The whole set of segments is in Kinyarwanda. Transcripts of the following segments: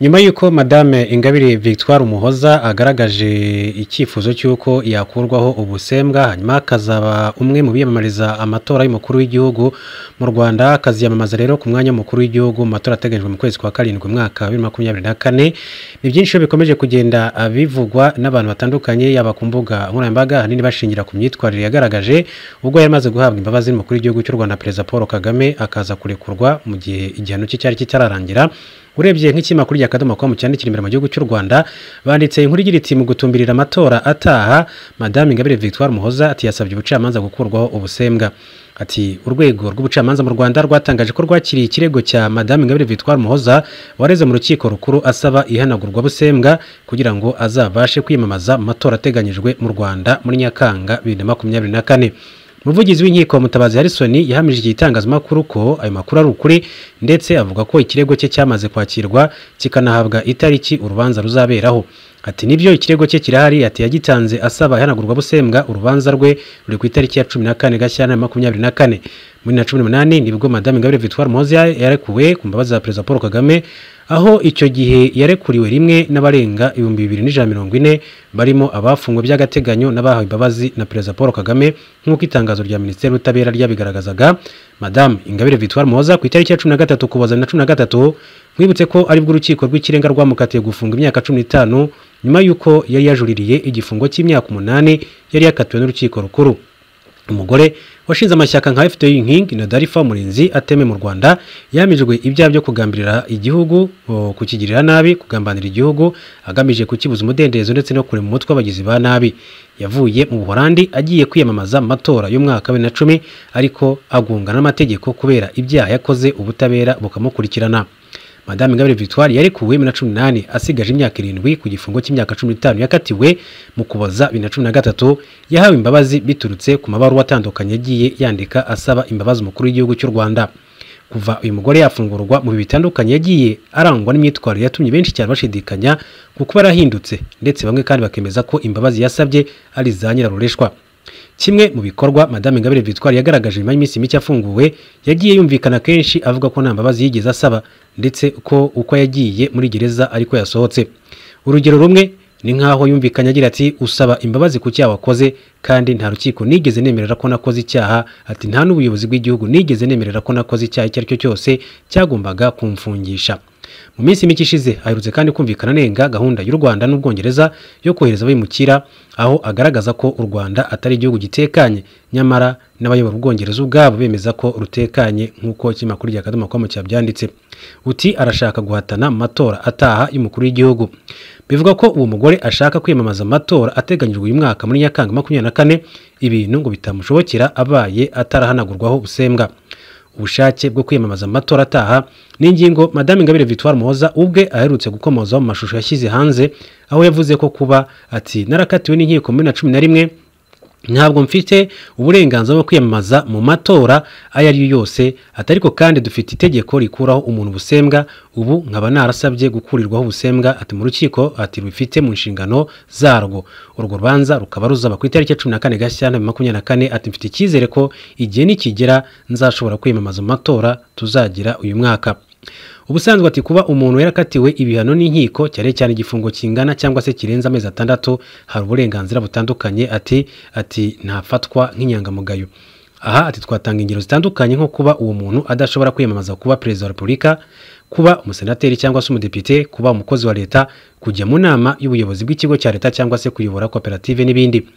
nyuma y'uko madame ingabire victoire umuhoza agaragaje icyifuzo cy'uko yakurwaho ubusembwa hanyuma akazaba umwe mu biyamamariza amatora y'umukuru w'igihugu mu rwanda akaziyamamaza rero ku mwanya w'umukuru w'igihugu mu matora ateganyijwe mu kwezi kwa karindwi umwaka wa bibiri na makumyabiri na kane ni byinshi iyo bikomeje kugenda bivugwa n'abantu batandukanye yaba ku mbuga nkoranyambaga ahanini bashingira ku myitwarire yagaragaje ubwo yari amaze guhabwa imbabazi n'umukuru w'igihugu cy'u rwanda perezida paul kagame akaza kurekurwa mu gihe igihano cye cyari kitararangira urebye nk'ikimakuru rya kadomo com cyandikira imbere mu gihugu cy'u rwanda banditse inkuru igira iti mu gutumbirira amatora ataha madame ingabire victoire muhoza ati yasabye ubucamanza gukurwaho ubusembwa ati urwego rw'ubucamanza mu rwanda rwatangaje ko rwakiriye ikirego cya madame ingabire victoire muhoza wareze mu rukiko rukuru asaba ihanagurwa busembwa kugira ngo azabashe kwiyamamaza mu matora ateganyijwe mu rwanda muri nyakanga bibiri na makumyabiri na kane umuvugizi w'inkiko mutabazi Harrison yahamije iki gitangazamakuru ko ayo makuru ari ukuri ndetse avuga ko ikirego cye cyamaze kwakirwa kikanahabwa itariki urubanza ruzaberaho ati nibyo ikirego cye kirahari ati yagitanze asaba ihanagurwa busembwa urubanza rwe ruri ku itariki ya cumi na kane gashyantare makumyabiri na kane muri na cumi n'umunani nibwo madame ingabire victoire muhozi yarekuwe ku mbabazi za perezida paul kagame aho icyo gihe yarekuriwe rimwe n'abarenga ibihumbi bibiri n'ijana mirongo ine barimo abafungwe by'agateganyo n'abahawe imbabazi na perezida paul kagame nk'uko itangazo rya minisiteri y'ubutabera ryabigaragazaga madamu ingabire victoire muhoza ku itariki ya cumi na gatatu ukuboza na cumi na gatatu mwibutse ko aribwo urukiko rw'ikirenga rwamukatiye gufunga imyaka cumi n'itanu nyuma y'uko yari yajuririye igifungo cy'imyaka umunani yari yakatiwe n'urukiko rukuru umugore washinze amashyaka nka fpr inkingi na darifa murinzi ateme mu rwanda yamijwe ibyaha byo kugambirira igihugu kukigirira nabi kugambanira igihugu agamije kukibuza umudendezo ndetse no kurema umutwe w'abagizi ba nabi yavuye mu buhorandi agiye kwiyamamaza mu matora y'umwaka wa bibiri na cumi ariko agunga n'amategeko kubera ibyaha yakoze ubutabera bukamukurikirana madame ingabire victoire yarekuwe bibiri na cumi n'umunani asigaje imyaka irindwi ku gifungo cy'imyaka cumi n'itanu yakatiwe mu kuboza bibiri na cumi na gatatu yahawe imbabazi biturutse ku mabaruwa atandukanye yagiye yandika asaba imbabazi umukuru w'igihugu cy'u rwanda kuva uyu mugore yafungurwa mu bihe bitandukanye yagiye arangwa n'imyitwarire yatumye benshi cyane bashidikanya ku kuba yarahindutse ndetse bamwe kandi bakemeza ko imbabazi yasabye ari za nyirarureshwa kimwe mu bikorwa madame ingabire victoire yagaragaje nyuma y'iminsi mike afunguwe yagiye yumvikana kenshi avuga ko nta mbabazi yigeze asaba ndetse ko uko yagiye muri gereza ariko yasohotse urugero rumwe ni nk'aho yumvikanye agira ati usaba imbabazi ku cyaha wakoze kandi nta rukiko nigeze nemerera ko nakoze icyaha ati nta n'ubuyobozi bw'igihugu nigeze nemerera ko nakoze icyaha icyo ari cyo cyose cyagombaga kumfungisha mu minsi mike ishize aherutse kandi kumvikana anenga gahunda y'u rwanda n'ubwongereza yo kohereza abimukira aho agaragaza ko u rwanda atari igihugu gitekanye nyamara n'abayobora ubwongereza ubwabo bemeza ko rutekanye nk'uko ikinyamakuru rya kadomo komo cyabyanditse uti arashaka guhatana mu matora ataha y'umukuru w'igihugu bivuga ko uwo mugore ashaka kwiyamamaza amatora ateganyijwe uyu mwaka muri nyakanga makumyabiri na kane ibintu ngo bitamushobokera abaye atarahanagurwaho busembwa ubushake bwo kwiyamamaza amatora ataha ni ingingo madame ingabire victoire muhoza ubwe aherutse gukomozaho mu mashusho yashyize hanze aho yavuze ko kuba ati narakatiwe n'inkiko muri na cumi na rimwe ntabwo mfite uburenganzira bwo kwiyamamaza mu matora ayo ari yo yose atariko kandi dufite itegeko rikuraho umuntu ubusembwa ubu nkaba narasabye gukurirwaho ubusembwa ati mu rukiko ati rubifite mu nshingano zarwo urwo rubanza rukaba ruzaba ku itariki ya cumi na kane gashyantare makumyabiri na kane ati mfite icyizere ko igihe nikigera nzashobora kwiyamamaza mu matora tuzagira uyu mwaka ubusanzwe ati kuba umuntu yarakatiwe ibihano n'inkiko cyane cyane igifungo kingana cyangwa se kirenze amezi atandatu hari uburenganzira butandukanye ati ati ntafatwa nk'inyangamugayo aha ati twatanga ingero zitandukanye nko kuba uwo muntu adashobora kwiyamamaza kuba perezida wa repubulika kuba umusenateri cyangwa se umudepite kuba umukozi wa leta kujya mu nama y'ubuyobozi bw'ikigo cya leta cyangwa se kuyobora koperative n'ibindi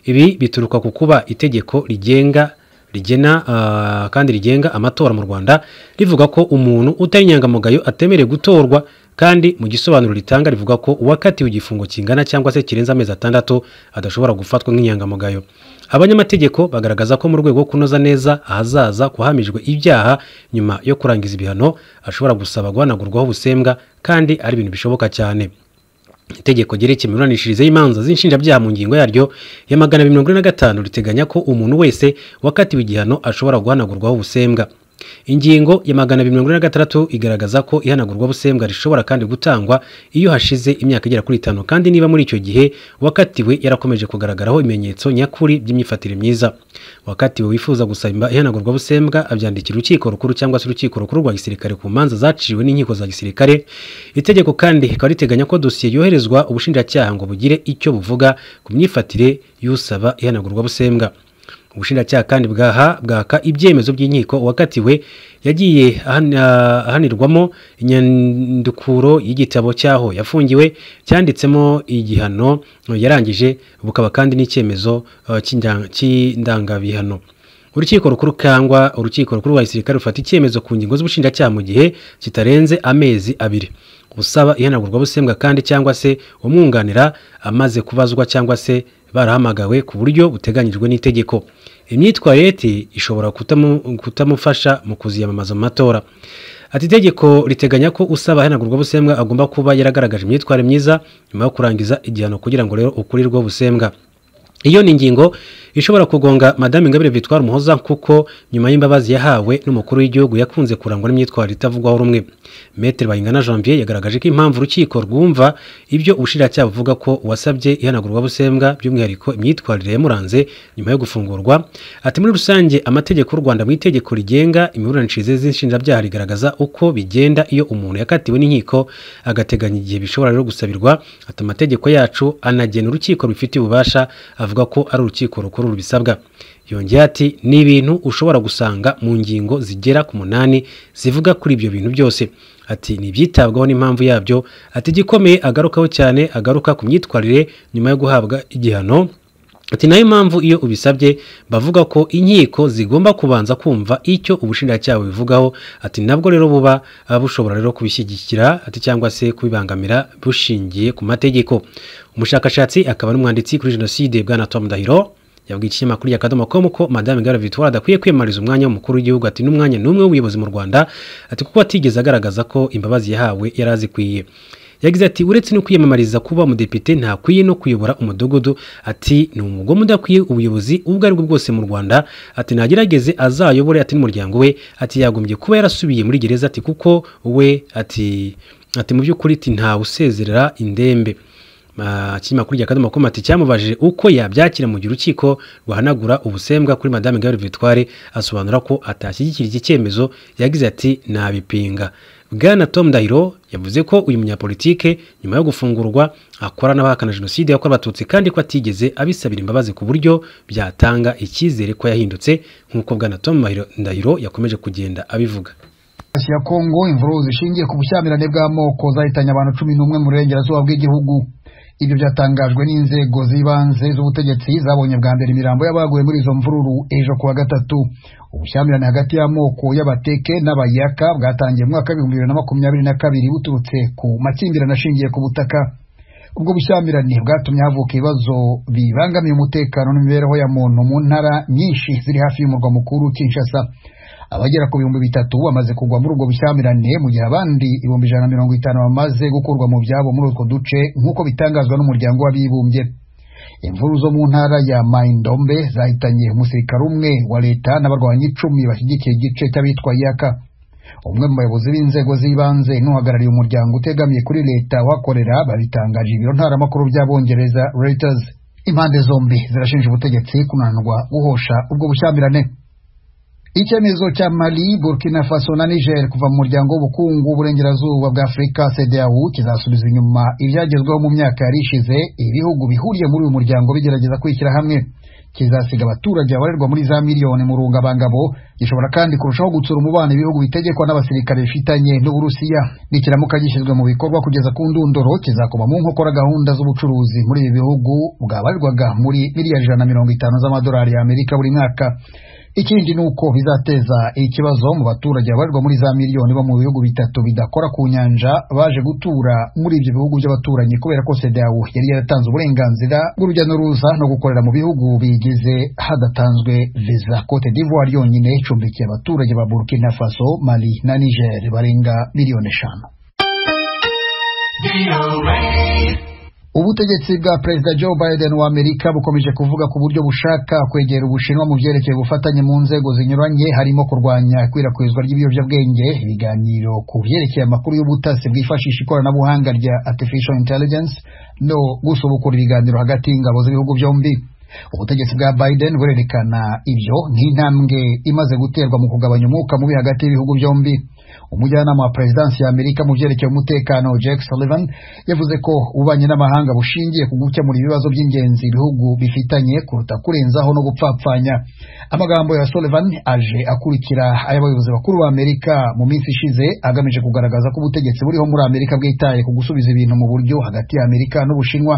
ibi bituruka ku kuba itegeko rigenga rigena kandi rigenga amatora mu rwanda rivuga ko umuntu utari inyangamugayo atemerewe gutorwa kandi mu gisobanuro ritanga rivuga ko uwakatiwe igifungo kingana cyangwa se kirenze amezi atandatu adashobora gufatwa nk'inyangamugayo abanyamategeko bagaragaza ko mu rwego rwo kunoza neza ahazaza kuhamijwe ibyaha nyuma yo kurangiza ibihano ashobora gusaba guhanagurwaho ubusembwa kandi ari ibintu bishoboka cyane itegeko ryerekeye imiburanishirize y'imanza z'inshinjabyaha mu ngingo yaryo ya magana abiri mirongo ine na gatanu riteganya ko umuntu wese wakatiwe igihano ashobora guhanagurwaho ubusembwa ingingo ya magana abiri mirongo ine na gatandatu igaragaza ko ihanagurwa busembwa rishobora kandi gutangwa iyo hashize imyaka igera kuri itanu kandi niba muri icyo gihe uwakatiwe yarakomeje kugaragaraho ibimenyetso nyakuri by'imyifatire myiza uwakatiwe wifuza gusaba ihanagurwa busembwa abyandikira urukiko rukuru cyangwa se urukiko rukuru rwa gisirikare ku manza zaciwe n'inkiko za gisirikare itegeko kandi rikaba riteganya ko dosiye yoherezwa ubushinjacyaha ngo bugire icyo buvuga ku myifatire y'usaba ihanagurwa busembwa ubushinjacyaha kandi bwaha bwaka ibyemezo by'inkiko uwakatiwe yagiye ahanirwamo inyandukuro y'igitabo cy'aho yafungiwe cyanditsemo igihano yarangije bukaba kandi n'icyemezo cy'indangabihano urukiko rukuru cyangwa urukiko rukuru rwa gisirikare rufata icyemezo ku ngingo z'ubushinjacyaha mu gihe kitarenze amezi abiri usaba ihanagurwa busembwa kandi cyangwa se umwunganira amaze kubazwa cyangwa se barahamagawe ku buryo buteganyijwe n'itegeko imyitwarire ishobora kutamufasha mu kuziyamamaza mu matora ati itegeko riteganya ko usaba ahanagurwa busembwa agomba kuba yaragaragaje imyitwarire myiza nyuma yo kurangiza igihano kugira ngo rero ukurirwe busembwa iyo ni ingingo ishobora kugonga madame ingabire Victoire umuhoza kuko nyuma y'imbabazi yahawe n'umukuru w'igihugu yakunze kurangwa n'imyitwarire itavugwaho rumwe metere bayingana janvier yagaragaje ko impamvu urukiko rwumva ibyo ubushinjacyaha buvuga ko uwasabye ihanagurwa busembwa by'umwihariko imyitwarire yamuranze nyuma yo gufungurwa ati muri rusange amategeko y'u rwanda mu itegeko rigenga imiburanishirize z'inshinjabyaha rigaragaza uko bigenda iyo umuntu yakatiwe n'inkiko agateganya igihe bishobora rero gusabirwa ati amategeko yacu anagena urukiko rubifitiye ububasha avuga ko ari urukiko rukuru rubisabwa yongeye ati ni ibintu ushobora gusanga mu ngingo zigera ku munani zivuga kuri ibyo bintu byose ati ni ibyitabwaho n'impamvu yabyo ati igikomeye agarukaho cyane agaruka ku myitwarire nyuma yo guhabwa igihano ati nayo mpamvu iyo ubisabye bavuga ko inkiko zigomba kubanza kumva icyo ubushinjacyaha bubivugaho ati nabwo rero buba bushobora rero kubishyigikira ati cyangwa se kubibangamira bushingiye ku mategeko umushakashatsi akaba n'umwanditsi kuri jenoside bwana Tom Dahiro yabwiye ikinyamakuru ya kadomo com ko madame Gara Victoire adakwiye kwiyamariza umwanya w'umukuru w'igihugu ati n'umwanya n'umwe w'ubuyobozi mu Rwanda ati kuko atigeze agaragaza ko imbabazi yahawe yari azikwiye yagize ati uretse no kwiyamamariza kuba umudepite ntakwiye no kuyobora umudugudu ati ni umugome udakwiye ubuyobozi ubwo ari bwo bwose mu rwanda ati nagerageze azayobore ati n'umuryango we ati yagombye kuba yarasubiye muri gereza ati kuko we ati ati mu by'ukuri ati usezerera indembe ikinyamakuru rya kadomo komati cyamubajije uko yabyakira mu gihe urukiko rwahanagura ubusembwa kuri madame Ingabire Victoire asobanura ko atashyigikira iki cyemezo yagize ati nabipinga bwana tom ndahiro yavuze ko uyu munyapolitike nyuma yo gufungurwa akora n'abahakana jenoside yakorewe abatutsi kandi ko atigeze abisabira imbabazi ku buryo byatanga icyizere ko yahindutse nk'uko bwana tom ndahiro yakomeje kugenda abivuga ya kongo imvururu zishingiye ku bushyamirane bw'amoko zahitanye abantu cumi n'umwe mu burengerazuba bw'igihugu ibyo byatangajwe n'inzego z'ibanze z'ubutegetsi zabonye bwa mbere imirambo y'abaguye muri izo mvururu ejo kuwa gatatu ubushyamirane hagati y'amoko y'abateke n'abayaka bwatangiye mu mwaka w'ibihumbi bibiri na makumyabiri na kabiri buturutse ku makimbirane ashingiye ku butaka ubwo bushyamirane bwatumye havuka ibibazo bibangamiye umutekano n'imibereho ya muntu mu ntara nyinshi ziri hafi y'umurwa mukuru kinshasa abagera ku bihumbi bitatu bamaze kugwa muri ubwo bushyamirane mu gihe abandi ibihumbi ijana na mirongo itanu bamaze gukurwa mu byabo muri utwo duce nk'uko bitangazwa n'umuryango w'abibumbye imvuru zo mu ntara ya maindombe zahitanye umusirikare umwe wa leta n'abarwanyi icumi bashyigikiye igice cy'abitwa yaka umwe mu bayobozi b'inzego z'ibanze n'uhagarariye umuryango utegamiye kuri leta uhakorera babitangaje ibiro ntaramakuru by'abongereza reuters impande zombi zirashinja ubutegetsi kunanirwa guhosha ubwo bushyamirane icyemezo cya mali burkina faso na niger kuva mu muryango w'ubukungu w'uburengerazuba bwa afurika cdau kizasubiza inyuma ibyagezweho mu myaka yari ishize ibihugu bihuriye muri uyu muryango bigerageza kwishyira hamwe kizasiga abaturage babarirwa muri za miliyoni mu rungabangabo gishobora kandi kurushaho gutsura umubano ibihugu bitegekwa n'abasirikare bifitanye n'uburusiya nikiramuka gishyizwe mu bikorwa kugeza ku ndunduro kizakoma mu nkokora gahunda z'ubucuruzi muri ibi bihugu bwabarirwaga muri miliyari ijana na mirongo itanu z'amadolari y'amerika buri mwaka ikindi ni uko bizateza ikibazo mu baturage babarirwa muri za miliyoni bo mu bihugu bitatu bidakora ku nyanja baje gutura muri ibyo bihugu by'abaturanyi kubera ko CEDEAO yari yaratanze uburenganzira bw'urujya n'uruza no gukorera mu bihugu bigize hadatanzwe viza Cote d'Ivoire yonyine icumbikiye abaturage ba Burkina Faso Mali na Niger barenga miliyoni eshanu ubutegetsi bwa perezida joe biden wa amerika bukomeje kuvuga ku buryo bushaka kwegera ubushinwa mu byerekeye ubufatanye mu nzego zinyuranye harimo kurwanya ikwirakwizwa ry'ibiyobyabwenge ibiganiro ku byerekeye amakuru y'ubutasi bwifashisha ikoranabuhanga rya artificial intelligence no gusubukura ibiganiro hagati y'ingabo z'ibihugu byombi ubutegetsi bwa biden burerekana ibyo nk'intambwe imaze guterwa mu kugabanya umwuka mubi hagati y'ibihugu byombi umujyanama wa perezidansi ya amerika mu byerekeye umutekano jack sullivan yavuze ko ububanyi n'amahanga bushingiye ku gukemura ibibazo by'ingenzi ibihugu bifitanye kuruta kurenzaho no gupfapfanya amagambo ya sullivan aje akurikira ay'abayobozi bakuru ba amerika mu minsi ishize agamije kugaragaza ko ubutegetsi buriho muri amerika bwitaye ku gusubiza ibintu mu buryo hagati ya amerika n'ubushinwa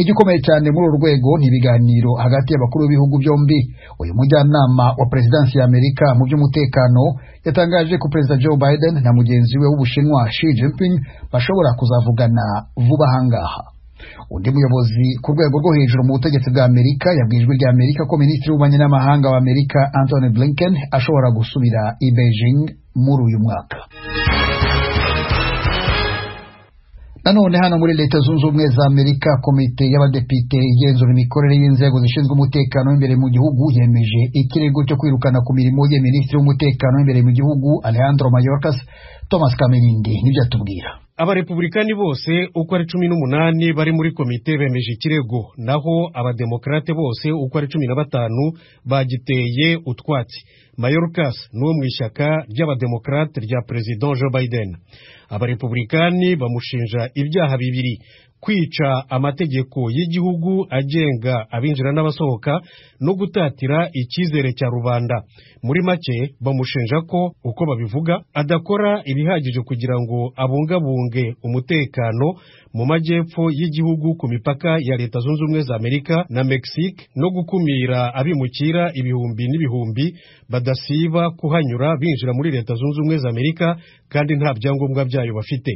igikomeye cyane muri uru rwego ni ibiganiro hagati y'abakuru b'ibihugu byombi uyu mujyanama wa perezidansi ya amerika mu by'umutekano yatangaje ko perezida joe biden na mugenzi we w'ubushinwa shi jinping bashobora kuzavugana vuba ahangaha undi muyobozi ku rwego rwo hejuru mu butegetsi bwa amerika yabwiye ijwi rya amerika ko minisitiri w'ububanyi n'amahanga wa amerika anthony blinken ashobora gusubira i beijing muri uyu mwaka nanone hano muri leta zunze ubumwe za amerika komite y'abadepite igenzura imikorere y'inzego zishinzwe umutekano w'imbere mu gihugu yemeje ikirego cyo kwirukana ku mirimo ye minisitiri w'umutekano w'imbere mu gihugu alejandro mayorkas thomas kamirindi nibyo atubwira abarepublikani bose uko ari cumi n'umunani bari muri komite bemeje ikirego naho abademokarate bose uko ari cumi na batanu bagiteye utwatsi mayorkas ni uwo mu ishyaka ry'abademokarate rya perezida joe biden abarepublikani bamushinja ibyaha bibiri kwica amategeko y'igihugu agenga abinjira n'abasohoka no gutatira icyizere cya rubanda muri make bamushinja ko uko babivuga adakora ibihagije kugira ngo abungabunge umutekano mu majyepfo y'igihugu ku mipaka ya leta zunze ubumwe za amerika na mexique no gukumira abimukira ibihumbi n'ibihumbi badasiba kuhanyura binjira muri leta zunze ubumwe za amerika kandi nta byangombwa byayo bafite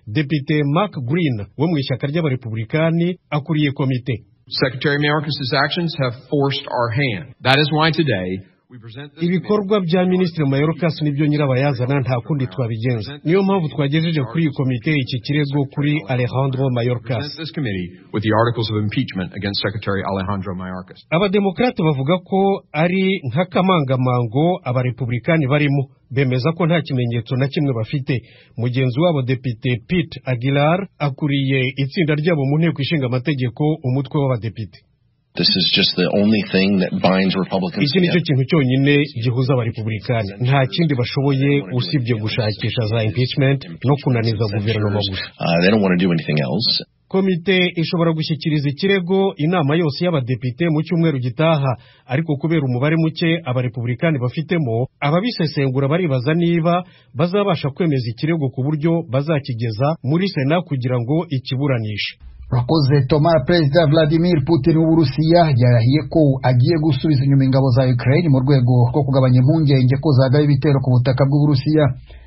depite mark green wo mu ishyaka ry'abarepublikani akuriye komite Secretary Mayorkas' actions have forced our hand. That is why today we present this ibikorwa bya minisitiri mayorkas nibyo nyirabayazana nta kundi twabigenza niyo mpamvu twagejeje kuri iyi komite iki kirego kuri alejandro mayorkas present this committee with the articles of impeachment against Secretary Alejandro Mayorkas. abademokarate bavuga ko ari nk'akamangamango abarepublikani barimo bemeza ko nta kimenyetso na kimwe bafite mugenzi wabo depite pete aguilar akuriye itsinda ryabo mu nteko ishinga amategeko umutwe w'abadepite This is just the only thing that binds Republicans iki nicyo together. kintu cyonyine gihuza abarepublikani nta kindi bashoboye usibye gushakisha za impeachment no kunaniza guverinoma gusa Uh, they don't want to do anything else. komite ishobora gushyikiriza ikirego inama yose y'abadepite mu cyumweru gitaha ariko kubera umubare muke abarepublikani bafitemo ababisesengura baribaza niba bazabasha kwemeza ikirego ku buryo bazakigeza muri sena kugira ngo ikiburanishe urakoze toma perezida vladimir putin w'uburusiya yarahiye ko agiye gusubiza inyuma ingabo za ukraine mu rwego rwo kugabanya impungenge ko zagaba ibitero ku butaka bw'uburusiya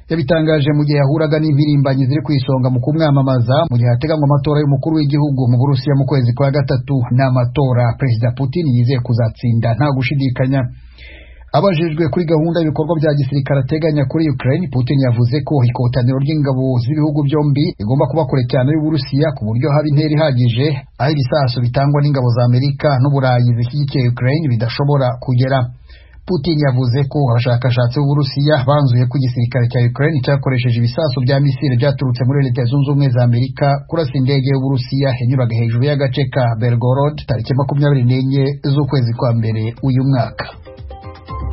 yabitangaje mu gihe yahuraga n'impirimbanyi ziri ku isonga mu kumwamamaza mu gihe hateganywa amatora y'umukuru w'igihugu mu burusiya mu kwezi kwa gatatu ni amatora perezida putin yizeye kuzatsinda nta gushidikanya abajijwe kuri gahunda y'ibikorwa bya gisirikare ateganya kuri Ukraine Putin yavuze ko ikotaniro ry'ingabo z'ibihugu byombi rigomba kuba kure cyane y'Uburusiya ku buryo haba intera ihagije aho ibisasu bitangwa n'ingabo za Amerika n'Uburayi zishyigikiye Ukraine bidashobora kugera Putin yavuze ko abashakashatsi b'Uburusiya banzuye ko igisirikare cya Ukraine cyakoresheje ibisasu bya misile byaturutse muri Leta Zunze Ubumwe za Amerika kurasa indege y'Uburusiya yanyuraga hejuru y'agace ka Belgorod tariki makumyabiri n'enye z'ukwezi kwa mbere uyu mwaka